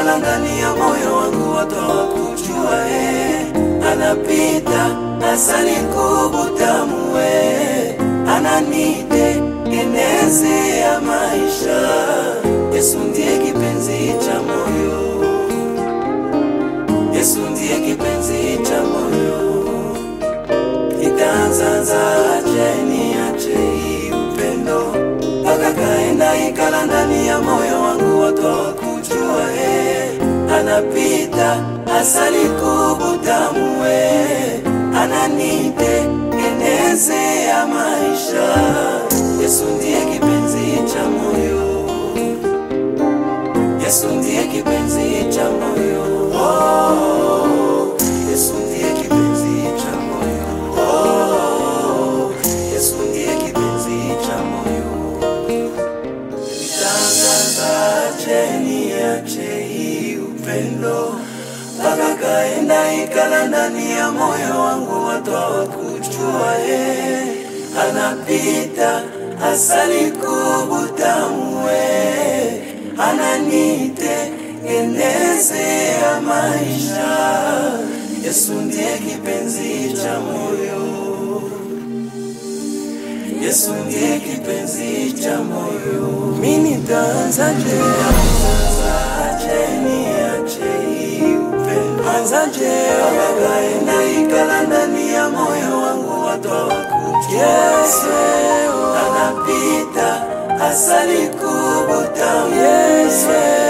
ikala ndani ya moyo wangu, watu hawakujua eh. Anapita asali kubutamu eh. Ananite eneze ya maisha. Yesu ndiye kipenzi cha moyo, Yesu ndiye kipenzi cha moyo. Itaanzaje niache hii upendo mpaka kaenda ikala ndani ya moyo wangu, watu hawakujua eh. Anapita asali kubutamu eh. Ananite eneze ya maisha. Yesu ndiye kipenzi cha moyo, Yesu ndiye kipenzi cha moyo. Oh, Yesu ndiye kipenzi cha moyo. Oh, Yesu ndiye kipenzi cha moyo. Nitangazaje niache hii upendo mpaka kaenda ikala ndani ya moyo wangu, watu hawakujua eh. Anapita asali kubutamu eh. Ananite eneze ya maisha. Yesu ndiye kipenzi cha moyo, Yesu ndiye kipenzi cha moyo. Mimi nitaanzaje? Anzaje niache hii upendo? Anzaje? Akaenda ikala ndani ya moyo wangu, watu hawakujua. Yesu anapita asali kubutamu. Yesu